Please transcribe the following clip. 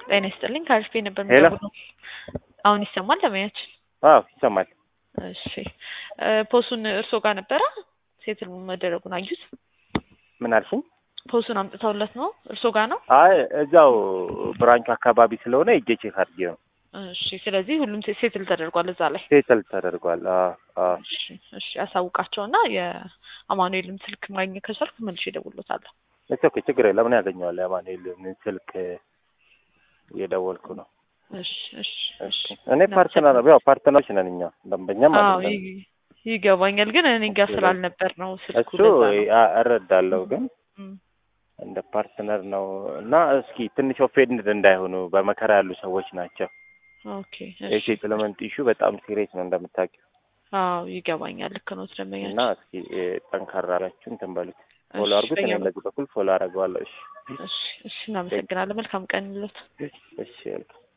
ጤና ይስጥልኝ ከአሪፍ ነበር ሄሎ። የምደውለው። አሁን ይሰማል ለማያችን? አዎ ይሰማል። እሺ እ ፖሱን እርሶ ጋር ነበረ ሴትል መደረጉን አዩት? ምን አልሽኝ? ፖሱን አምጥተውለት ነው እርሶ ጋር ነው? አይ እዛው ብራንቹ አካባቢ ስለሆነ እጄ ቼክ አድርጌ ነው። እሺ ስለዚህ ሁሉም ሴ- ሴትል ተደርጓል እዛ ላይ። ሴትል ተደርጓል። አዎ አዎ እሺ እሺ አሳውቃቸውና የአማኑኤልን ስልክ ማግኘት ከቻልኩ መልሼ እደውልሎታለሁ። እሺ ኦኬ ችግር የለም። ምን ያገኘዋል? የማኑኤልን ስልክ እየደወልኩ ነው። እሺ እሺ እሺ እኔ ፓርትነር ያው ፓርትነሮች ነን እኛ ደንበኛም አዎ አይደለም። ይ- ይገባኛል፣ ግን እኔ ጋር ስላልነበር ነው ስልኩ እሱ ለዛ ነው። አ- እረዳለሁ ግን እም። እንደ ፓርትነር ነው እና እስኪ ትንሽ ኦፌንድ እንዳይሆኑ በመከራ ያሉ ሰዎች ናቸው። ኦኬ እሺ የሴትልመንት ኢሹ በጣም ሲሪየስ ነው እንደምታውቂው አዎ ይገባኛል። ልክ ነው ደንበኛችን። እና እስኪ እ፣ ጠንካራ ያላችሁ እንትን በሉት ፎሎ እሺ፣ አድርጉት። እኔ በእኛ በዚህ በኩል ፎሎ አደርገዋለሁ። እሺ እሺ እሺ እናመሰግናለን። መልካም ቀን ይሎት። እሺ